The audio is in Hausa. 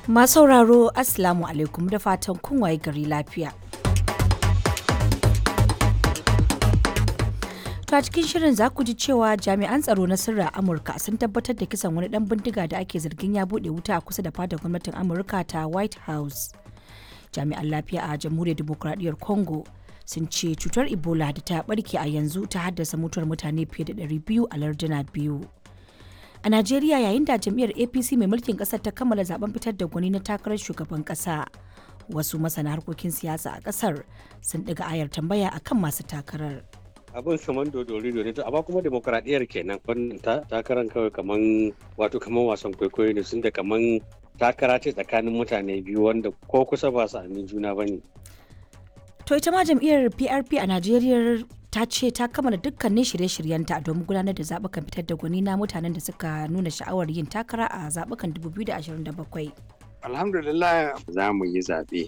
Masu sauraro Assalamu alaikum da fatan kun waye gari lafiya. To a cikin shirin za ku ji cewa jami'an tsaro na sirra Amurka sun tabbatar da kisan wani dan bindiga da ake zargin ya bude wuta a kusa da fadar gwamnatin Amurka ta White House. Jami'an lafiya a Jamhuriyar Dimokuraɗiyyar Congo sun ce cutar Ebola da ta barke a yanzu ta haddasa mutuwar mutane fiye da 200 a larduna biyu. A Najeriya yayin da jam'iyyar APC mai mulkin ƙasar ta kammala zaben fitar da gwani na takarar shugaban ƙasa. Wasu masana harkokin siyasa a ƙasar sun ɗiga ayar tambaya akan masu takarar. abin kaman dodori ne to amma kuma demokradiyyar kenan wannan takarar kawai kaman wato kaman wasan kwaikwayo ne sun da kaman takara ce tsakanin mutane biyu wanda ko kusa ba su amin juna bane To ita ma jam'iyyar PRP a Najeriya ta ce ta kammala dukkanin shirye-shiryenta domin gudanar da zaɓukan fitar da gwani na mutanen da suka nuna sha'awar yin takara a zaɓukan 2027. alhamdulillah za mu yi zaɓe